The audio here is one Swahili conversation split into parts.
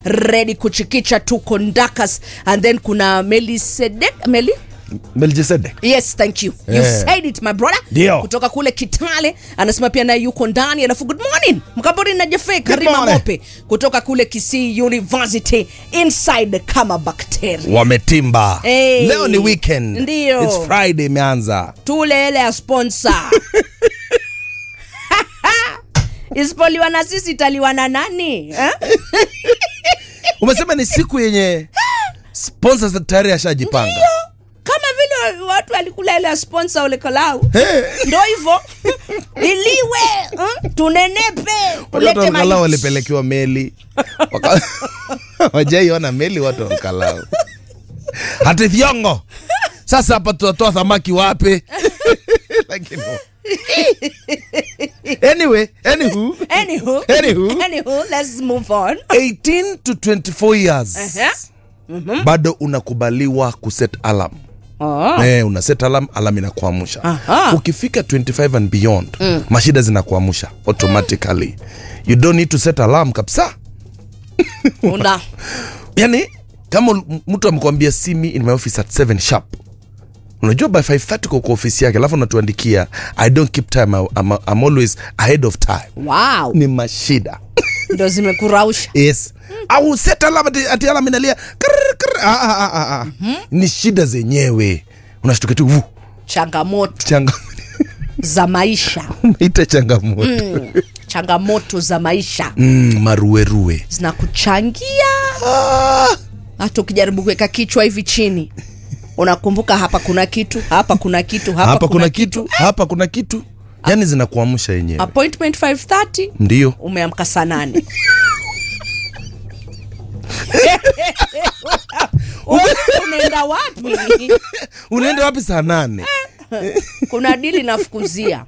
ready kuchikicha tuko ndakas and then kuna melisedek meli melchisedek yes thank you you Eh. said it my brother Ndio. kutoka kule kitale anasema pia naye yuko ndani alafu good morning mkambori na jefe karima morning. mope kutoka kule kisii university inside kama bacteria wametimba Hey. leo ni weekend Ndio. It's friday imeanza tule ile ya sponsor isipoliwa na sisi italiwa na nani eh? umesema ni siku yenye sponsors tayari ashajipanga kama vile watu walikula ile ya sponsor ule kalau Hey. ndo hivo iliwe hmm? tunenepe Watu ulete wa Olkalau maiti. walipelekewa meli Waka- wajaiona meli watu wa Olkalau. hata thiongo sasa hapa tutatoa thamaki wapi Lakini- anyway anywho Anywho, Anywho. anywho, let's move on. 18 to 24 years Uh-huh. bado unakubaliwa kuset alarm Oh. eh, una set alarm alarm inakuamsha Aha. ukifika 25 and beyond mashida zinakuamsha automatically you don't need to set alarm kabisa Una. yani kama ul- mtu amekwambia see me in my office at 7 sharp unajua by 530 kwa kwa ofisi yake alafu unatuandikia i don't keep time I- I'm, I'm always ahead of time Wow. ni mashida ndo zimekurausha yes au set alarm ati, ati alarm inalia krr, krr. Ah, ah, ah, ah, ah. ni shida zenyewe unashtuka tu vu, changamoto changa za maisha ita changamoto changamoto za maisha mm, maruerue zinakuchangia ah. hata ukijaribu kuweka kichwa hivi chini unakumbuka hapa kuna kitu hapa kuna kitu hapa, hapa kuna kitu hapa kuna kitu yani zinakuamsha yenyewe appointment 530 ndio umeamka saa nane unaenda wapi unaenda wapi saa nane kuna dili nafukuzia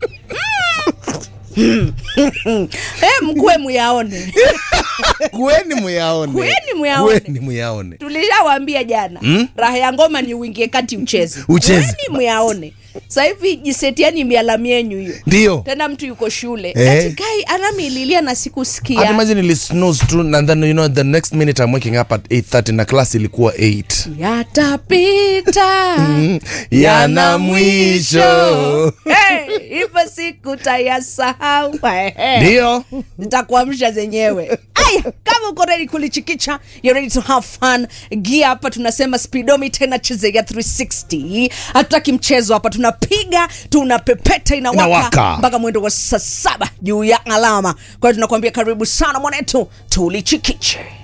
Eh, mkue muyaone kweni muyaone Kweni muyaone. Kweni muyaone tulishawambia jana raha ya ngoma ni uingie kati ucheze Ucheze. Kweni muyaone sasa hivi jisetiani mialamu yenyu hiyo ndio tena mtu yuko shule Eh. ati kai anamililia na sikusikia Hata imagine ili snooze tu and then you know the next minute I'm waking up at 8:30 na class ilikuwa 8 yatapita yana mwisho Hey, hivyo siku tayasahau ndio zitakuamsha zenyewe aya kama uko ready kulichikicha you're ready to have fun gia hapa tunasema speedometer inacheza ya 360 hatutaki mchezo hapa tunapiga tunapepeta inawaka Inawaka. mpaka mwendo wa saa saba juu ya alama kwa hiyo tunakuambia karibu sana mwanetu tulichikiche